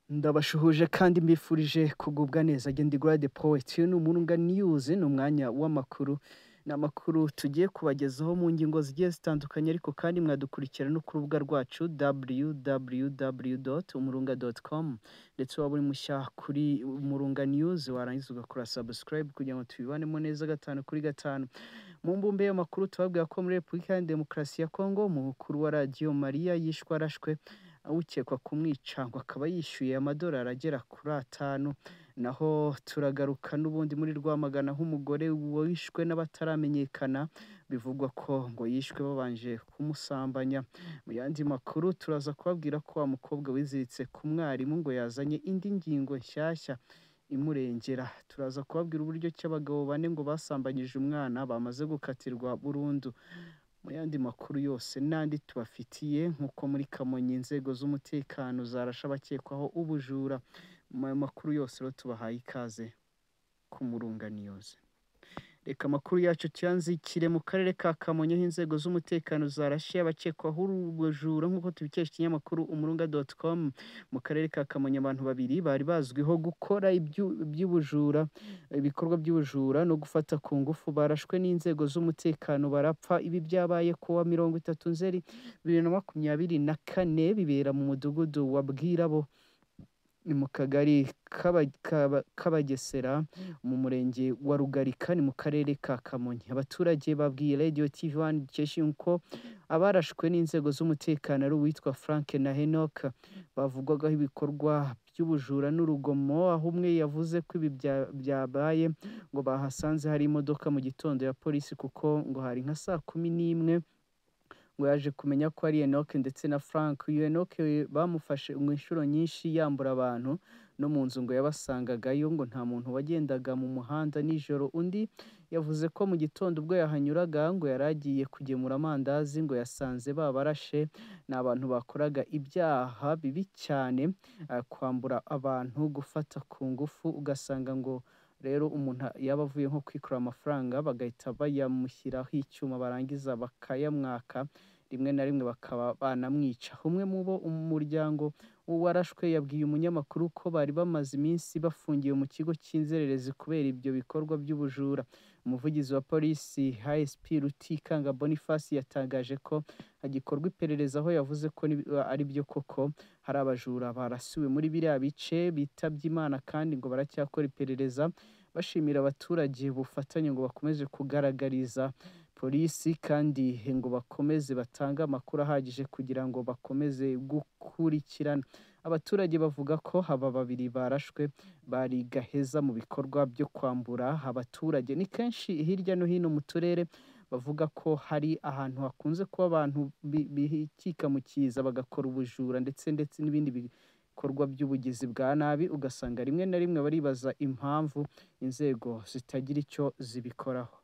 ndabashuhuje kandi mbifurije kugubwa neza gendi garade poet ni umurunga news ni umwanya w'amakuru ni amakuru tugiye kubagezaho mu ngingo zigiye zitandukanye ariko kandi mwadukurikira no ku rubuga rwacu www.umurunga.com ndetse waba uri mushya kuri umurunga news warangiza ugakora subscribe kugira ngo tubibanemo neza gatanu kuri gatanu mu mbumbe y'amakuru tubabwira ko muri repubulika ya demokarasi ya kongo umukuru wa radiyo mariya yishwe arashwe ukekwa kumwica ngo akaba yishyuye amadolari agera kuri atanu naho turagaruka n'ubundi muri rwamagana nk'umugore wishwe n'abataramenyekana bivugwa ko ngo yishwe babanje kumusambanya mu yandi makuru turaza kubabwira ko wa mukobwa wiziritse ku mwarimu ngo yazanye indi ngingo nshyashya imurengera turaza kubabwira uburyo ki abagabo bane ngo basambanyije umwana bamaze gukatirwa burundu mu yandi makuru yose n'andi tubafitiye nk'uko muri kamonyi inzego z'umutekano zarasha abakekwaho ubujura mu makuru yose rero tubahaye ikaze ku murunganiyoze reka amakuru yacu tuyanzikire mu karere ka kamonyi aho inzego z'umutekano zarashe abakekwaho ubujura nk'uko tubikesha ikinyamakuru umurunga doti komu mu karere ka kamonyi abantu babiri bari bazwiho gukora iby'ubujura ibikorwa by'ubujura no gufata ku ngufu barashwe n'inzego z'umutekano barapfa ibi byabaye kuwa mirongo itatu nzeri bibiri na makumyabiri na kane bibera mu mudugudu wa bwirabo ni mu kagari k'abagesera mu murenge wa rugarika ni mu karere ka kamonyi abaturage babwiye radiyo tivi wani dukesha ko abarashwe n'inzego z'umutekano ari uwitwa frank na henoke bavugwagaho ibikorwa by'ubujura n'urugomo aho umwe yavuze ko ibi byabaye ngo bahasanze hari imodoka mu gitondo ya polisi kuko ngo hari nka saa kumi n'imwe ngo yaje kumenya ko ari enoke ndetse na frank iyo enoke bamufashe mu inshuro nyinshi yambura abantu no mu nzu ngo yabasangagayo ngo nta muntu wagendaga mu muhanda nijoro undi yavuze ko mu gitondo ubwo yahanyuraga ngo yari agiye kugemura amandazi ngo yasanze babarashe ni abantu bakoraga ibyaha bibi cyane kwambura abantu gufata ku ngufu ugasanga ngo rero umuntu yaba avuye nko kwikorera amafaranga bagahita bayamushyiraho icyuma barangiza bakayamwaka rimwe na rimwe bakaba banamwica umwe mu bo umuryango warashwe yabwiye umunyamakuru ko bari bamaze iminsi bafungiwe mu kigo cy'inzererezi kubera ibyo bikorwa by'ubujura umuvugizi wa polisi hsp rutikanga boniface yatangaje ko hagikorwa iperereza aho yavuze ko ari byo koko hari abajura barasiwe muri biriya bice bitabye imana kandi ngo baracyakora iperereza bashimira abaturage ubufatanye ngo bakomeze kugaragariza polisi kandi ngo bakomeze batange amakuru ahagije kugira ngo bakomeze gukurikirana abaturage bavuga ko aba babiri barashwe bari gaheza mu bikorwa byo kwambura abaturage ni kenshi hirya no hino mu turere bavuga ko hari ahantu hakunze kuba abantu bihikika mu kiza bagakora ubujura ndetse ndetse n'ibindi bikorwa by'ubugizi bwa nabi ugasanga rimwe na rimwe baribaza impamvu inzego zitagira icyo zibikoraho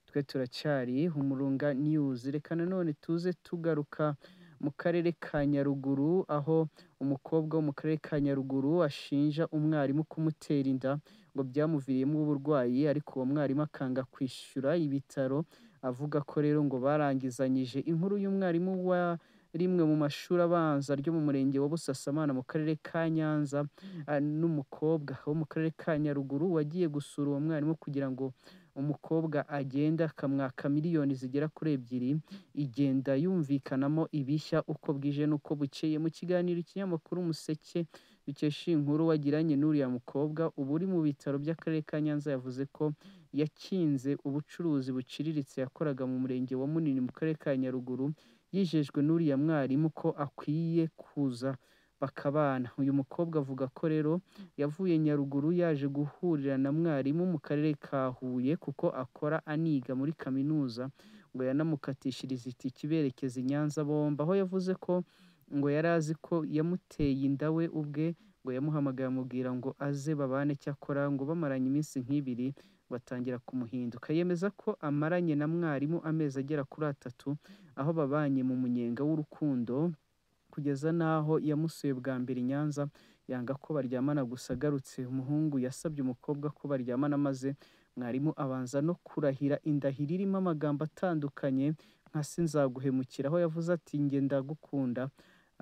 twe turacyari umurunga news reka nanone tuze tugaruka mu karere ka nyaruguru aho umukobwa wo mu karere ka nyaruguru ashinja umwarimu kumutera inda ngo byamuviriyemo uburwayi ariko uwo mwarimu akanga kwishyura ibitaro avuga ko rero ngo barangizanyije inkuru y'umwarimu wa rimwe mu mashuri abanza ryo mu murenge wa busasamana mu karere ka nyanza n'umukobwa wo mu karere ka nyaruguru wagiye gusura uwo mwarimu kugira ngo umukobwa agenda akamwaka miliyoni zigera kuri ebyiri igenda yumvikanamo ibishya uko bwije n'uko bukeye mu kiganiro ikinyamakuru umuseke dukesha inkuru wagiranye n'uriya mukobwa uba uri mu bitaro by'akarere ka nyanza yavuze ko yakinze ubucuruzi buciriritse yakoraga mu murenge wa munini mu karere ka nyaruguru yijejwe n'uriya mwarimu ko akwiye kuza bakabana uyu mukobwa avuga ko rero yavuye nyaruguru yaje guhurira na mwarimu mu karere ka huye kuko akora aniga muri kaminuza ngo yanamukatishiriza itike iberekeza i nyanza bomba aho yavuze ko ngo yari azi ko yamuteye inda we ubwe ngo yamuhamagaye amubwira ngo aze babane cyakora ngo bamaranye iminsi nk'ibiri batangira kumuhinduka yemeza ko amaranye na mwarimu amezi agera kuri atatu aho babanye mu munyenga w'urukundo kugeza n'aho yamusuye bwa mbere i nyanza yanga ko baryamana gusa agarutse umuhungu yasabye umukobwa ko baryamana maze mwarimu abanza no kurahira indahiro irimo amagambo atandukanye nka se nzaguhemukira aho yavuze ati ngenda gukunda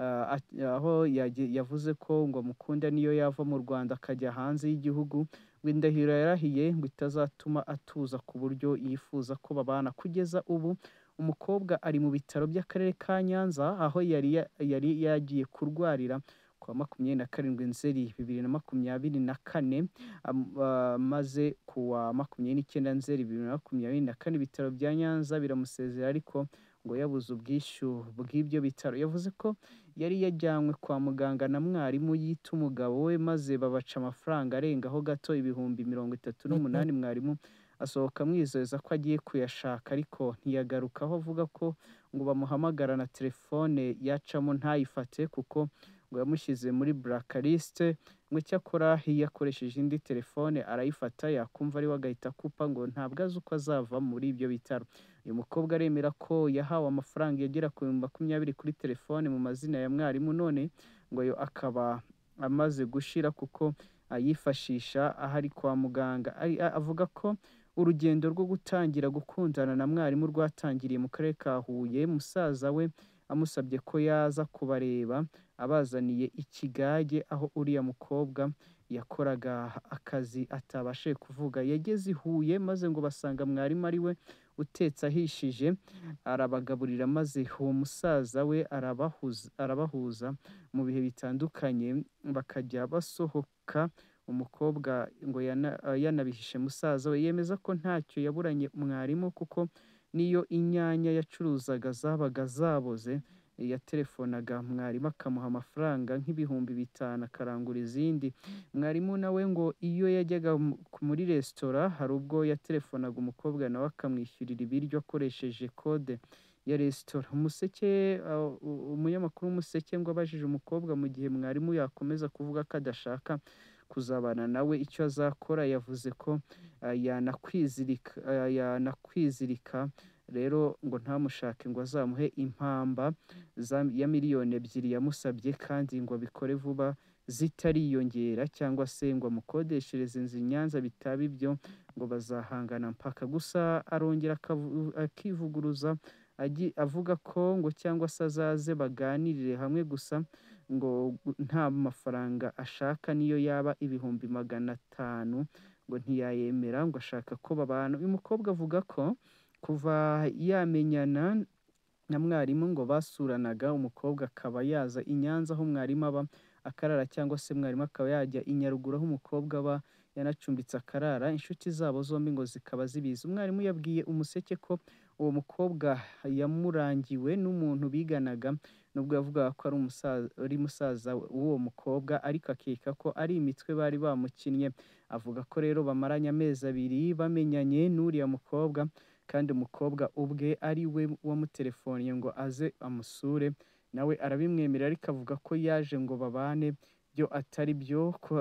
ah, at- aho yagi- yavuze ko ngo mukunda niyo yava mu rwanda akajya hanze y'igihugu ngo indahiro yarahiye ngo itazatuma atuza ku buryo yifuza ko babana kugeza ubu umukobwa ari mu bitaro by'akarere ka nyanza aho yari ya- yari yagiye kurwarira ku wa makumyabiri na karindwi nzeri bibiri na makumyabiri na kane am- ah, maze ku wa makumyabiri n'icyenda nzeri bibiri na makumyabiri na kane ibitaro bya nyanza biramusezera ariko ngo yabuze ubwishyu bw'ibyo bitaro yavuze ko yari yajyanywe kwa muganga na mwarimu yita umugabo we maze babaca amafaranga arengaho gato ibihumbi mirongo itatu n'umunani mwarimu asohoka amwizeza ko agiye kuyashaka ariko ntiyagaruka aho avuga ko ngo bamuhamagara na telefone yacamo ntayifate kuko ngo yamushyize muri burakaliste ngo icyakora yakoresheje indi telefone arayifata yakumva ariwe agahita akupa ngo ntabwo azi uko azava muri ibyo bitaro uyu mukobwa aremera ko yahawe amafaranga yagera ku bihumbi makumyabiri kuri telefone mu mazina ya mwarimu none ngo ayo akaba amaze gushira kuko ayifashisha ahari kwa muganga Ari- a- avuga ko urugendo rwo gutangira gukundana na mwarimu rwatangiriye mu karere ka huye musaza we amusabye ko yaza kubareba abazaniye ikigage aho uriya mukobwa yakoraga akazi atabashije kuvuga yageze i huye maze ngo basanga mwarimu ari we utetse ahishije arabagaburira maze uwo musaza we arabahuza, arabahuza mu bihe bitandukanye bakajya basohoka umukobwa ngo yana- ah, yanabihishe musaza we yemeza ko ntacyo yaburanye mwarimu kuko n'iyo inyanya yacuruzaga zabaga zaboze yatelefonaga mwarimu akamuha amafaranga nk'ibihumbi bitanu akarangura izindi mwarimu nawe ngo iyo yajyaga mu- ku- muri resitora hari ubwo yatelefonaga umukobwa nawe akamwishyurira ibiryo akoresheje kode ya resitora umuseke ah, u- umunyamakuru w'umuseke ngo abajije umukobwa mu gihe mwarimu yakomeza kuvuga ko adashaka kuzabana nawe icyo azakora yavuze ko ah, yanakwizirika ah, yanakwizirika rero ngo ntamushake ngo azamuhe impamba za- ya miliyoni ebyiri yamusabye kandi ngo abikore vuba zitariyongera cyangwa se ngo amukodeshereze inzu i Nyanza bitaba ibyo ngo bazahangana mpaka gusa arongera akavu- akivuguruza agi- avuga ko ngo cyangwa se azaze baganirire hamwe gusa ngo gu- nta mafaranga ashaka niyo yaba ibihumbi magana atanu ngo ntiyayemera ngo ashaka ko babana uyu mukobwa avuga ko kuva yamenyana na mwarimu ngo basuranaga umukobwa akaba yaza i Nyanza aho mwarimu aba akarara cyangwa se mwarimu akaba yajya i Nyaruguru aho umukobwa aba yanacumbitse akarara inshuti zabo zombi ngo zikaba zibizi umwarimu yabwiye umuseke ko uwo mukobwa yamurangiwe n'umuntu biganaga nubwo yavugaga ko ari umusaza ari musaza w'uwo mukobwa ariko akeka ko ari imitwe bari bamukinnye avuga ko rero bamaranye amezi abiri bamenyanye n'uriya mukobwa kandi umukobwa ubwe ari we wamutelefoniye ngo aze amusure nawe arabimwemera ariko avuga ko yaje ngo babane byo atari byo ko-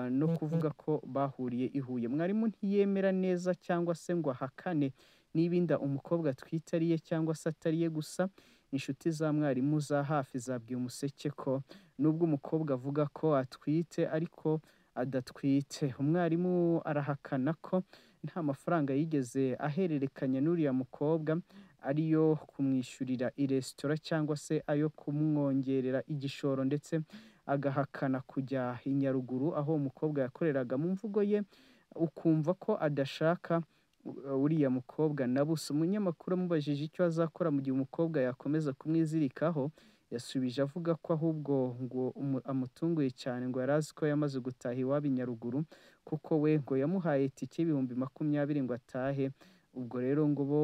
no kuvuga ko bahuriye i Huye mwarimu ntiyemera neza cyangwa se ngo ahakane niba inda umukobwa atwite ari iye cyangwa se atari iye gusa inshuti za mwarimu za hafi zabwiye umuseke ko nubwo umukobwa avuga ko atwite ariko adatwite umwarimu arahakana ko nta mafaranga yigeze ahererekanya n'uriya mukobwa ariyo kumwishyurira i resitora cyangwa se ayo kumwongerera igishoro ndetse agahakana kujya i Nyaruguru aho umukobwa yakoreraga mu mvugo ye ukumva ko adashaka uh, uriya mukobwa na busa umunyamakuru amubajije icyo azakora mu gihe umukobwa yakomeza kumwizirikaho yasubije avuga ko ahubwo ngo umu- amutunguye cyane ngo yari azi ko yamaze gutaha iwabo i Nyaruguru kuko we ngo yamuhaye itike y'ibihumbi makumyabiri ngo atahe ubwo rero ngo bo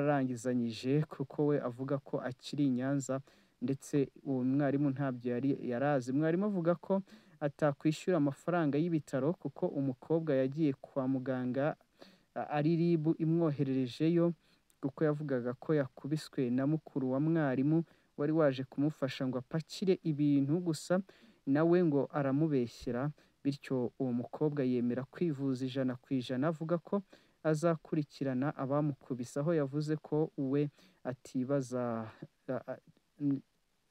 bararangizanyije kuko we avuga ko akiri i Nyanza ndetse uwo mwarimu ntabyo yari yarazi mwarimu avuga ko atakwishyura amafaranga y'ibitaro kuko umukobwa yagiye kwa muganga a- ari RIB imwohererejeyo kuko yavugaga ko yakubiswe na mukuru wa mwarimu wari waje kumufasha ngo apakire ibintu gusa nawe ngo aramubeshyera bityo uwo mukobwa yemera kwivuza ijana ku ijana avuga ko azakurikirana abamukubise aho yavuze ko we atibaza a- a- n-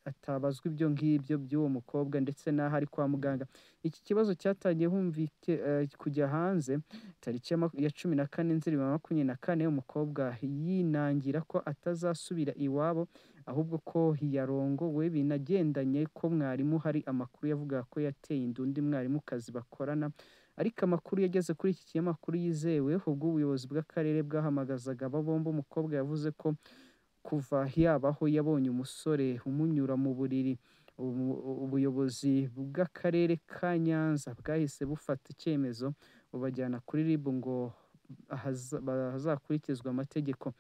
atabazwa ibyo ngibyo by'uwo mukobwa ndetse n'aho ari kwa muganga iki kibazo cyatangiye humvike eh, kujya hanze tariki ya maku- ya cumi na kane nzeri bibiri na makumyabiri na kane umukobwa yinangira ko atazasubira iwabo ahubwo ko yarongowe binagendanye ko mwarimu hari amakuru yavugaga ko yateye inda undi mwarimukazi bakorana ariko amakuru yageze kuri iki kinyamakuru yizewe ubwo ubuyobozi bw'akarere bwahamagazaga aba bombi umukobwa yavuze ko kuva yabaho yabonye umusore umunyura mu buriri Ubu- ubuyobozi bw'akarere ka nyanza bwahise bufata icyemezo bubajyana kuri rib ngo ahaza- hazakurikizwe amategeko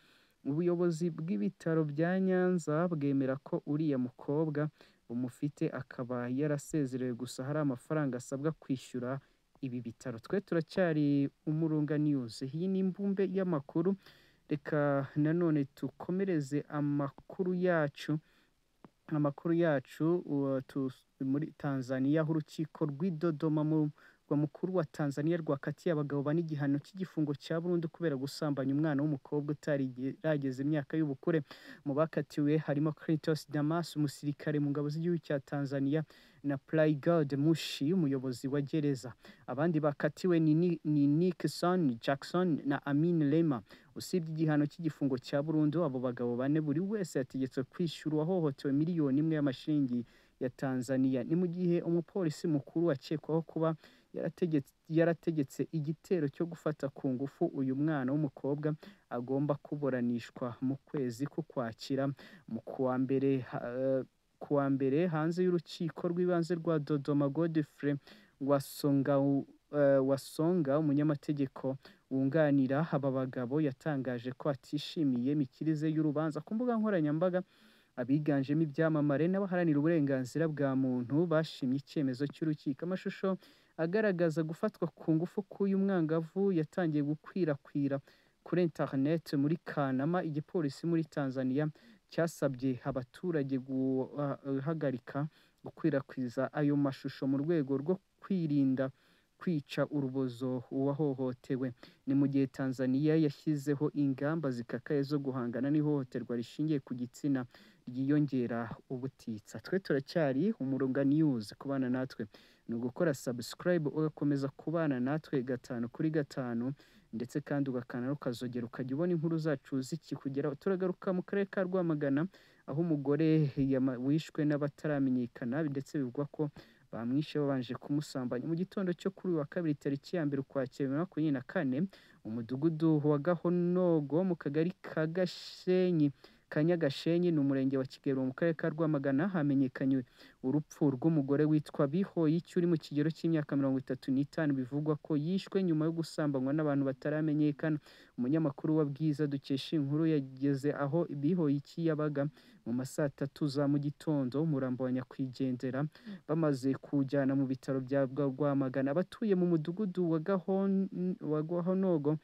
ubuyobozi bw'ibitaro bya nyanza bwemera ko uriya mukobwa umufite akaba yarasezerewe gusa hari amafaranga asabwa kwishyura ibi bitaro twe turacyari umurunga news iyi ni imbumbe y'amakuru reka nanone dukomereze amakuru yacu amakuru yacu uwa- tu- muri tanzaniya aho urukiko rw'i dodoma mu rwa mukuru wa tanzaniya rwakatiye abagabo bane igihano cy'igifungo cya burundu kubera gusambanya umwana w'umukobwa utarageza imyaka y'ubukure mu bakatiwe harimo clintos damas umusirikare mu ngabo z'igihugu cya tanzaniya na playgod mushi umuyobozi wa gereza abandi bakatiwe ni Ni- ni nikson jackson na amin lema usibye igihano cy'igifungo cya burundu abo bagabo bane buri wese yategetswe kwishyura uwahohotewe miliyoni imwe y'amashiringi ya tanzaniya ni mu gihe umupolisi mukuru akekwaho kuba yarategetse, yarategetse igitero cyo gufata ku ngufu uyu mwana w'umukobwa agomba kuburanishwa mu kwezi k'ukwakira mu kuwa mbere ha- kuwa mbere hanze y'urukiko rw'ibanze rwa dodoma godfrey wasonga wasonga umunyamategeko wunganira aba bagabo yatangaje ko atishimiye imikirize y'urubanza ku mbuga nkoranyambaga abiganjemo ibyamamare n'abaharanira uburenganzira bwa muntu bashimye icyemezo cy'urukiko amashusho agaragaza gufatwa ku ngufu k'uyu mwangavu yatangiye gukwirakwira kuri interineti muri kanama igipolisi muri tanzaniya cyasabye abaturage guhagarika gukwirakwiza ayo mashusho mu rwego rwo kwirinda kwica urubozo uwahohotewe ni mu gihe tanzaniya yashyizeho ingamba zikakaye zo guhangana n'ihohoterwa rishingiye ku gitsina ryiyongera ubutitsa twe turacyari umurunga news kubana natwe ni ugukora subscribe ugakomeza kubana natwe gatanu kuri gatanu ndetse kandi ugakanda ukazogera ukajya ubona inkuru zacu zikikugeraho turagaruka mu karere ka rwamagana aho umugore yama- wishwe n'abataramenyekana ndetse bivugwa ko bamwishe babanje kumusambanya mu gitondo cyo kuri uyu wa kabiri tariki ya mbere ukwakira bibiri na makumyabiri na kane umudugudu wa gahonogo mu kagari ka gashenyi ka nyagashenyi ni umurenge wa kigero mu karere ka rwamagana hamenyekanye urupfu rw'umugore witwa bihoyiki uri mu kigero cy'imyaka mirongo itatu n'itanu bivugwa ko yishwe nyuma yo gusambanywa n'abantu bataramenyekana umunyamakuru wa bwiza dukesha inkuru yageze aho bihoyiki yabaga mu ma saa tatu za mu gitondo umurambo wa nyakwigendera bamaze kuwujyana mu bitaro bya Bwa- Rwamagana abatuye mu mudugudu wa Gahon- wa Gahonogo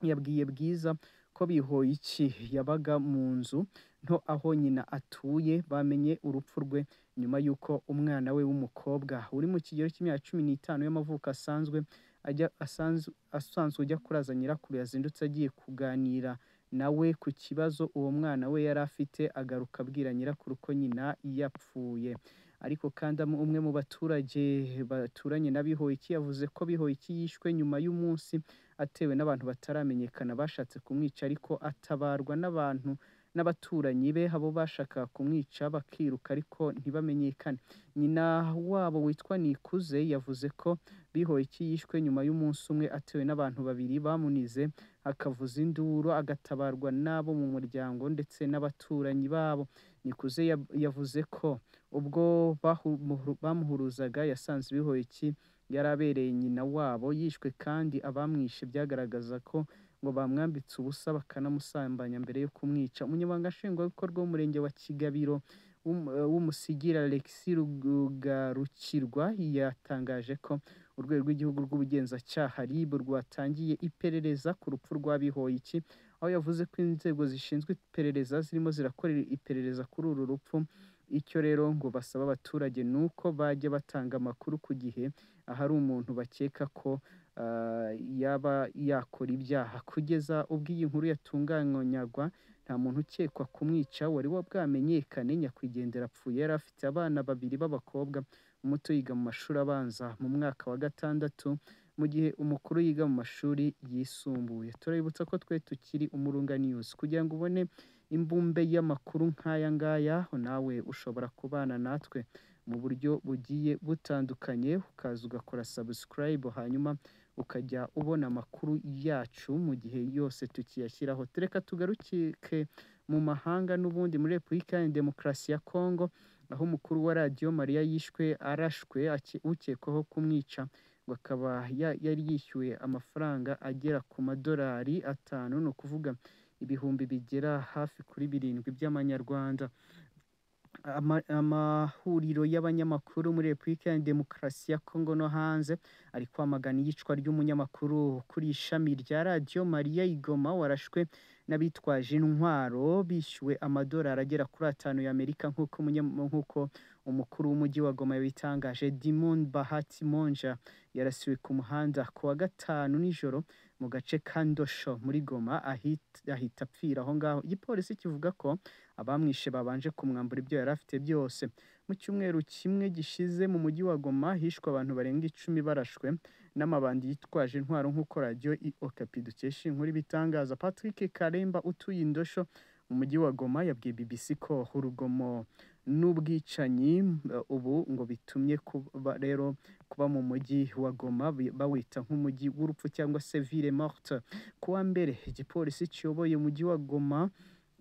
yabwiye Bwiza ko Bihoyiki yabaga mu nzu nto aho nyina atuye bamenye urupfu rwe nyuma y'uko umwana we w'umukobwa uri mu kigero cy'imyaka cumi n'itanu y'amavuko asanzwe ajya asanzwe, asanzwe ujya kuraza nyirakuru yazindutse agiye kuganira nawe ku kibazo uwo mwana we yari afite agaruka abwira nyirakuru ko nyina yapfuye ariko kandi am- umwe mu baturage baturanye na Bihoyiki yavuze ko Bihoyiki yishwe nyuma y'umunsi atewe n'abantu bataramenyekana bashatse kumwica ariko atabarwa n'abantu n'abaturanyi be abo bashakaga kumwica bakiruka ariko ntibamenyekane nyina wabo witwa Nikuze yavuze ko Bihoyiki yishwe nyuma y'umunsi umwe atewe n'abantu babiri bamunize akavuza induru agatabarwa n'abo mu muryango ndetse n'abaturanyi babo Nikuze yab- yavuze ko ubwo bahu- muhuru- bamuhuruzaga yasanze ibihoye iki yari abereye nyina wabo yishwe kandi abamwishe byagaragaza ko ngo bamwambitse ubusa bakanamusambanya mbere yo kumwica umunyamabanga nshingwabikorwa w'umurenge wa kigabiro w'um- eh, w'umusigira alexi rugarukirwa yatangaje ko urwego rw'igihugu rw'ubugenzacyaha rib rwatangiye iperereza ku rupfu rwa bihoyiki aho yavuze ko inzego zishinzwe iperereza zirimo zirakorera iperereza kuri uru rupfu icyo rero ngo basaba abaturage ni uko bajya batanga amakuru ku gihe ahari umuntu bakeka ko ah, yaba yakora ibyaha kugeza ubwo iyi nkuru yatunganywaga nta muntu ukekwa kumwica wari wabwamenyekane nyakwigendera apfuye yari afite abana babiri b'abakobwa umuto yiga mu mashuri abanza mu mwaka wa gatandatu mu gihe umukuru yiga mu mashuri yisumbuye turabibutsa ko twe tukiri umurunga news kugira ngo ubone imbumbe y'amakuru nk'aya ngaya nawe ushobora kubana natwe mu buryo bugiye butandukanye ukaza ugakora subscribe hanyuma ukajya ubona amakuru yacu mu gihe yose tukiyashyiraho tureka tugarukike mu mahanga n'ubundi muri repubulika ya demokarasi ya kongo aho umukuru wa radiyo mariya yishwe arashwe ace- ukekwaho kumwica ngo akaba ya- yari yishyuwe amafaranga agera ku madolari atanu ni ukuvuga ibihumbi bigera hafi kuri birindwi by'amanyarwanda ama- amahuriro y'abanyamakuru muri repubulika ya demokarasi ya kongo no hanze ari kwamagana iyicwa ry'umunyamakuru kuri ishami rya radiyo mariya igoma warashwe n'abitwaje intwaro bishyuwe amadolari agera kuri atanu y'amerika nk'uko umunyam- nk'uko umukuru w'umujyi wa goma yabitangaje dimon bahati monja yarasiwe ku muhanda ku wa gatanu nijoro mu gace ka ndosho muri goma ahit- ahita apfira aho ngaho igipolisi kivuga ko abamwishe babanje kumwambura ibyo yari afite byose mu cyumweru kimwe gishize mu mujyi wa goma hishwe abantu barenga icumi barashwe n'amabandi yitwaje intwaro nk'uko radiyo okapi dukesha inkuru ibitangaza patrick karemba utuye indosho mu mujyi wa goma yabwiye bbc ko urugomo n'ubwicanyi eh, ubu ngo bitumye kuba rero kuba mu mujyi wa goma bi- bawita nk'umujyi w'urupfu cyangwa se ville morte ku wa mbere igipolisi kiyoboye umujyi wa goma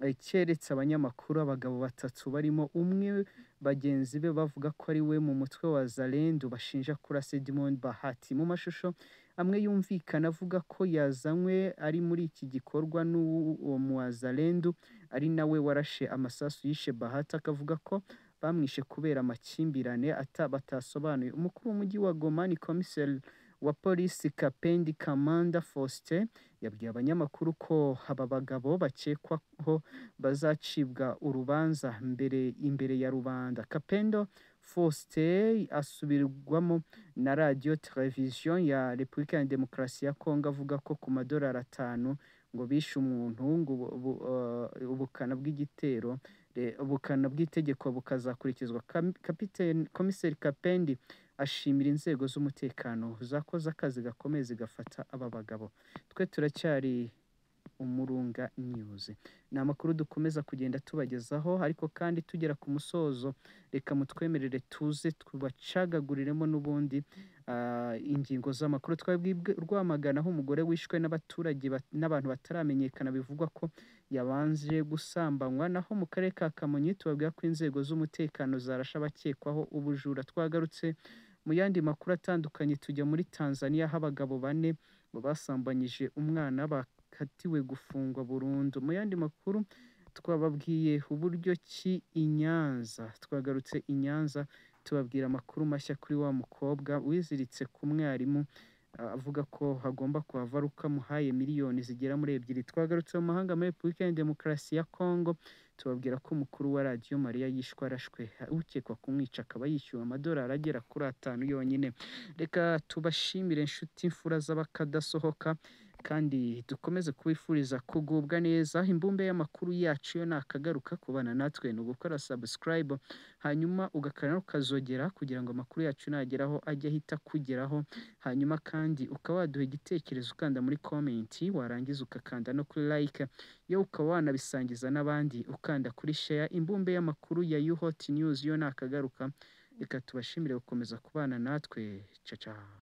eh, cyeretse abanyamakuru abagabo batatu barimo umwe bagenzi be bavuga ko ari we mu mutwe wa Zalendo bashinja kurasa Edmond Bahati mu mashusho amwe yumvikana avuga ko yazanywe ari muri iki gikorwa n'uwo mu wa Zalendo ari nawe warashe amasasu yishe Bahati akavuga ko bamwishe kubera amakimbirane ata- batasobanuye umukuru w'umujyi wa Goma ni komiseri wa polisi Kapendi Kamanda Faustin yabwiye abanyamakuru ko aba bagabo bakekwaho bazacibwa urubanza mbere imbere ya rubanda kapendo faustin asubirwamo na radiyo televiziyo ya repubulika ya demokarasi ya kongo avuga ko ku madolari atanu ngo bishe umuntu ngo ubu- ubu- eh, ubukana bw'igitero re- ubukana bw'itegeko bukazakurikizwa Kam- Kapiteni- komiseri kapendi ashimira inzego z'umutekano zakoze akazi gakomeye zigafata aba bagabo twe turacyari umurunga news ni amakuru dukomeza kugenda tubagezaho ariko kandi tugera ku musozo reka mutwemerere tuze tubacagaguriremo n'ubundi ah, ingingo z'amakuru twabwibwe rwamagana aho umugore wishwe n'abaturage bat- n'abantu bataramenyekana bivugwa ko yabanje gusambanywa naho mu karere ka kamonyi tubabwira ko inzego z'umutekano zarashe abakekwaho ubujura twagarutse mu yandi makuru atandukanye tujya muri tanzania aho abagabo bane ngo basambanyije umwana bakatiwe gufungwa burundu mu yandi makuru twababwiye uburyo ki i nyanza twagarutse i nyanza tubabwira amakuru mashya kuri wa mukobwa wiziritse ku mwarimu ah, avuga ko hagomba kuhava ari uko amuhaye miliyoni zigera muri ebyiri twagarutse mu mahanga muri repubulika ya demokarasi ya kongo tubabwira ko umukuru wa radiyo mariya yishwe arashwe ukekwa kumwica akaba yishyuwe amadolari agera kuri atanu yonyine reka tubashimire inshuti imfura z'abakadasohoka kandi dukomeze kubifuriza kugubwa neza imbumbe y'amakuru yacu yo nakagaruka kubana natwe ni ugukora subscribe hanyuma ugakora ukazogera kugira ngo amakuru yacu nageraho ajye ahita akugeraho hanyuma kandi ukaba waduha igitekerezo ukanda muri komenti warangiza ugakanda no kuri like yo ukaba wanabisangiza n'abandi ukanda kuri share imbumbe y'amakuru ya yuhoti news yo nakagaruka reka tubashimire gukomeza kubana natwe caca